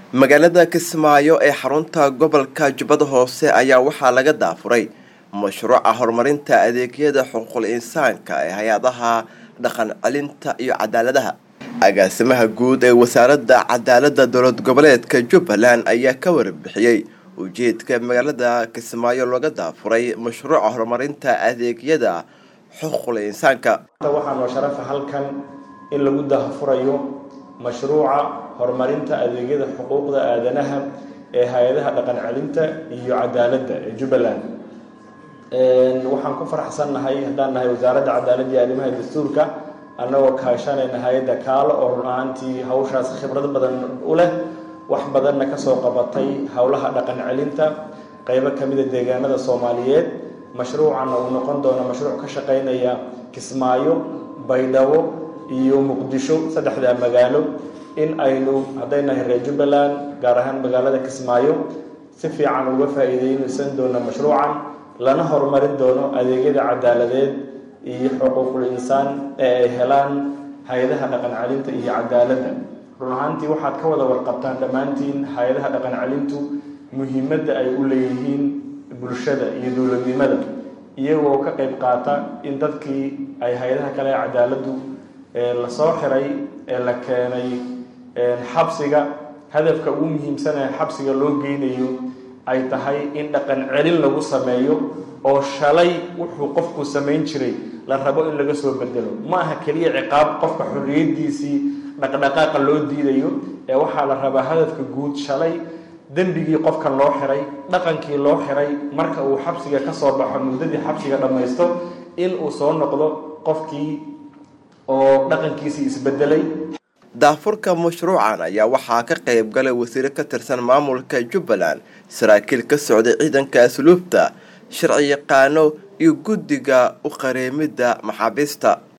magaalada kismaayo ee xarunta gobolka jubbada hoose ayaa waxaa laga daafuray mashruuca horumarinta adeegyada xuquuqul insaanka ee hay-adaha dhaqan celinta iyo cadaaladaha agaasimaha guud ee wasaaradda cadaaladda dowlad goboleedka jubbaland ayaa ka warbixiyey ujeedka magaalada kismaayo looga daafuray mashruuca horumarinta adeegyada xuquuqul insaanka waxaa noo sharafa halkan in lagu daahfurayo mashruuca horumarinta adeegyada xuquuqda aadanaha ee hay-adaha dhaqan celinta iyo cadaaladda ee jubbaland waxaan ku faraxsannahay haddaan nahay wasaaradda cadaaladda iyo arrimaha dastuurka annagoo kaashanayna hay-adda kaalo oo run ahaantii hawshaas khibrad badan u leh wax badanna kasoo qabatay howlaha dhaqan celinta qeybo kamida deegaanada soomaaliyeed mashruucanna uu noqon doono mashruuc ka shaqeynaya kismaayo baydhabo iyo muqdisho saddexdaa magaalo in aynu hadday nahay reer jubbaland gaar ahaan magaalada kismaayo si fiican uga faa-iideynaysan doono mashruucan lana horumarin doono adeegyada cadaaladeed iyo xuquuqul insaan ee ay helaan hay-adaha dhaqan celinta iyo cadaaladda run ahaantii waxaad ka wada warqabtaan dhammaantiin hay-adaha dhaqan celintu muhiimadda ay u leeyihiin bulshada iyo dowladnimada iyagoo ka qeyb qaata in dadkii ay hay-adaha kale ee cadaaladdu lasoo xiray ee la keenay xabsiga hadafka ugu muhiimsanee xabsiga loo geynayo ay tahay in dhaqan celin lagu sameeyo oo shalay wuxuu qofku samayn jiray la rabo in laga soo bedelo ma aha keliya ciqaab qofka xorriyadiisii dhaqdhaqaaqa loo diidayo ee waxaa la rabaa hadafka guud shalay dembigii qofkan loo xiray dhaqankii loo xiray marka uu xabsiga kasoo baxo muddadii xabsiga dhammaysto in uu soo noqdo qofkii oo dhaqankiisii isbedelay daafurka mashruucan ayaa waxaa ka qayb galay wasiiro ka tirsan maamulka jubbaland saraakiil ka socday ciidanka asluubta sharci yaqaano iyo guddiga u qareemidda maxaabiista